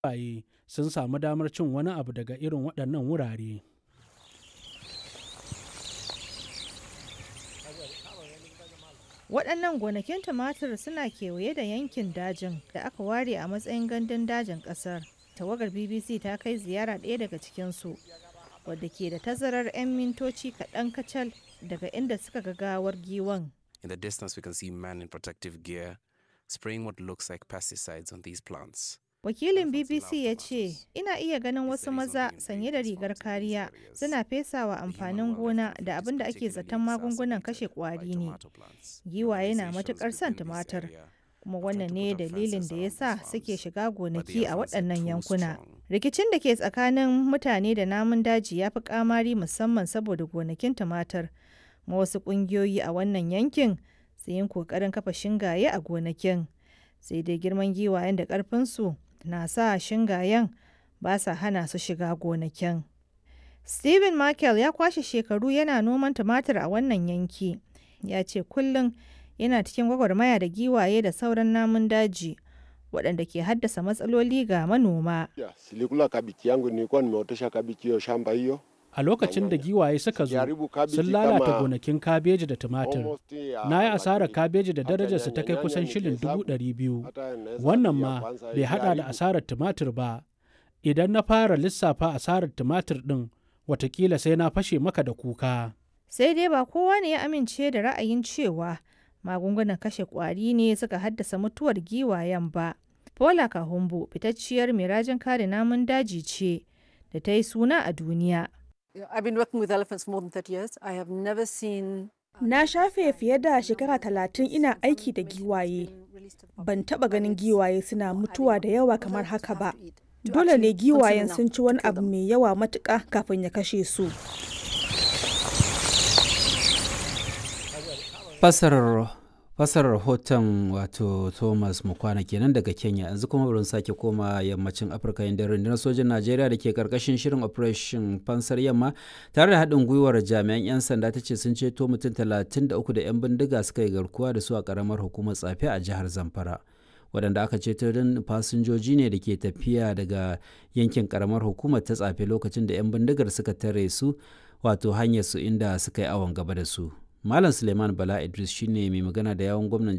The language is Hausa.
giwaye sun samu damar cin wani abu daga irin waɗannan wurare. Waɗannan gonakin tumatir suna kewaye da yankin dajin da aka ware a matsayin gandun dajin ƙasar. Tawagar BBC ta kai ziyara ɗaya daga cikinsu, wadda ke da tazarar 'yan mintoci kaɗan kacal daga inda suka ga gawar giwan. In the distance, we can see men in protective gear spraying what looks like pesticides on these plants. Wakilin BBC ya ce, Ina iya ganin wasu maza sanye da rigar kariya suna fesawa amfanin gona da abin da ake zaton magungunan kashe kwari ne. Giwaye na matukar son tumatir, kuma wannan ne dalilin da ya sa suke shiga gonaki a waɗannan yankuna. Rikicin da ke tsakanin mutane da namun daji ya fi kamari musamman saboda gonakin tumatir. Ma wasu ƙungiyoyi a wannan yankin su yin ƙoƙarin kafa shingaye a gonakin. Sai dai girman giwayen da ƙarfinsu na sa shingayen ba sa hana su shiga gonakin. Stephen Michael ya kwashe shekaru yana noman tumatir a wannan yanki. Ya ce kullum yana cikin gwagwarmaya da giwaye da sauran namun daji waɗanda ke haddasa matsaloli ga manoma. Silikula kabichi yangu nilikuwa nimeotesha kabichi hiyo shamba hiyo. A lokacin da giwaye suka zo, sun lalata gonakin kabeji da tumatir. Na yi asarar kabeji da darajarsa ta kai kusan shilin dubu ɗari biyu. Wannan ma bai haɗa da asarar tumatir ba. Idan na fara lissafa asarar tumatir ɗin, watakila sai na fashe maka da kuka. Sai dai ba kowa ne ya amince da ra'ayin cewa magungunan kashe ƙwari ne suka haddasa mutuwar giwayen ba. Paula Kahumbu fitacciyar mai rajin kare namun daji ce da ta yi suna a duniya. I've been working with elephants for more than 30 years. I have never seen Na shafe fiye da shekara talatin ina aiki da giwaye. Ban taba ganin giwaye suna mutuwa da yawa kamar haka ba. Dole ne giwayen sun ci wani abu mai yawa matuƙa kafin ya kashe su. Fasarar fasarar rahoton wato thomas mukwana kenan daga kenya yanzu kuma bari sake koma yammacin afirka inda rundunar sojin najeriya da ke karkashin shirin operation fansar yamma tare da haɗin gwiwar jami'an 'yan sanda ta ce sun ceto mutum 33 da 'yan bindiga suka yi garkuwa da su a karamar hukumar tsafe a jihar zamfara waɗanda aka ceto don fasinjoji ne da ke tafiya daga yankin karamar hukumar ta tsafe lokacin da 'yan bindigar suka tare su wato hanyar su inda suka yi awon gaba da su Malam Suleiman Bala Idris shine mai magana da yawon gwamnan